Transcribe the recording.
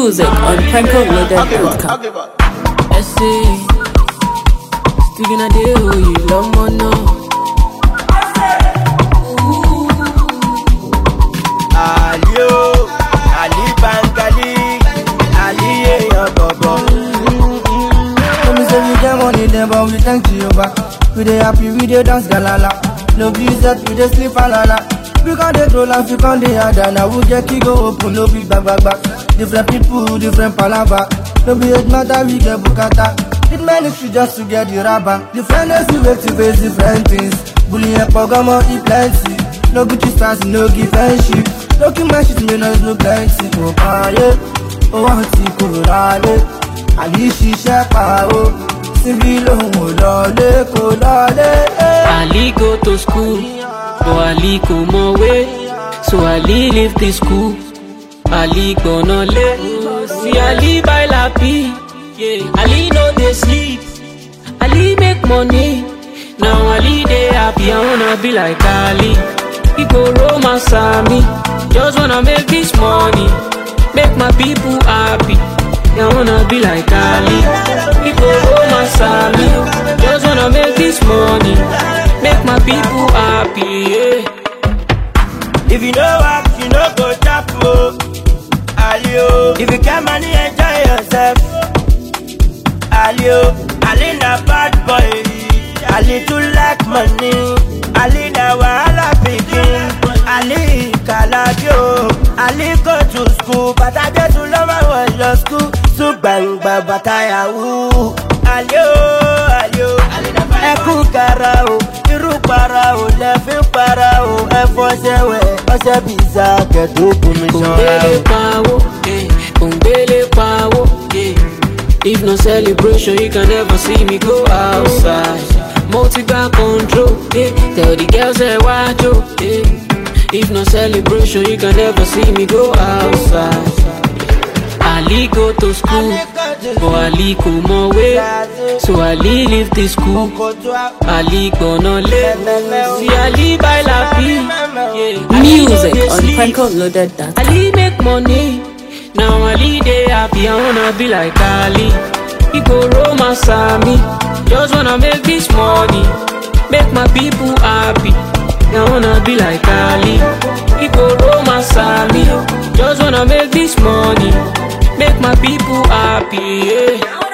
Music on PrankoLoaded.com. Essay, still gonna do you love more now. Ali o, Ali Bangali, Ali èèyàn bọ̀bọ̀. Let me say we get money then but we thank Jehovah We dey happy, we dey dance galala No be set, we dey sleep alala We con dey troll and we con dey harder Now we get key go open, no be back back back Different people, different palava No be age matter, we get bukata It many should just to get the rubber Different days we wake to face different things Bullying and pogomo, e plenty No Gucci stars, no give friendship No keep my shit, me no no plenty Oh, ah, yeah ó wá ti kúrò rálé àní ṣiṣẹ́ pa ó síbí lòun ò lọlé kò lọlé. Ali go to school, but Ali go more way. So Ali leave the school. Ali gonna lay. See Ali buy lappy. Yeah. Ali no dey sleep. Ali make money. Now Ali dey happy. I wanna be like Ali. He go romance me. Just wanna make this money. Make my people happy. I wanna be like Ali. He go romance me. Just wanna make this money. Make my people happy. Yeah. If you no work, you no go chop o. Ali o, if you get money, enjoy yourself. Ali o, Ali na bad boy. Ali too like money. Ali na wahala pikin. Ali kalabi o. Ali go to school, bàtà Jésù ló máa wọ̀ lọ school. Tún gbàngbà bàtà yahoo. Ali o, Ali o, ẹkún kara o. Irú para o, lẹ́fín para o. Ẹ fọṣẹ wẹ̀, ọṣẹ bìíza kẹ̀dùn bomi ṣanra Kòngbélé o. pawó, eh, kòngbélé pawó, yeah. If no celebration, you can never see me go outside. Multi got control, yeah. Tell the girls that watch you, yeah. If no celebration, you can never see me go outside. Ali go to school, but Ali go more way. So Ali leave the school. Ali gonna live. See Ali buy lappy, yeah. Ali no Music dey on sleep. PrankoLoaded.com. Ali make money. Now Ali dey happy. I wanna be like Ali. He go romance me. Just wanna make this money. Make my people happy. I wanna be like Ali. He go romance me. Just wanna make this money. Make my people happy. Yeah.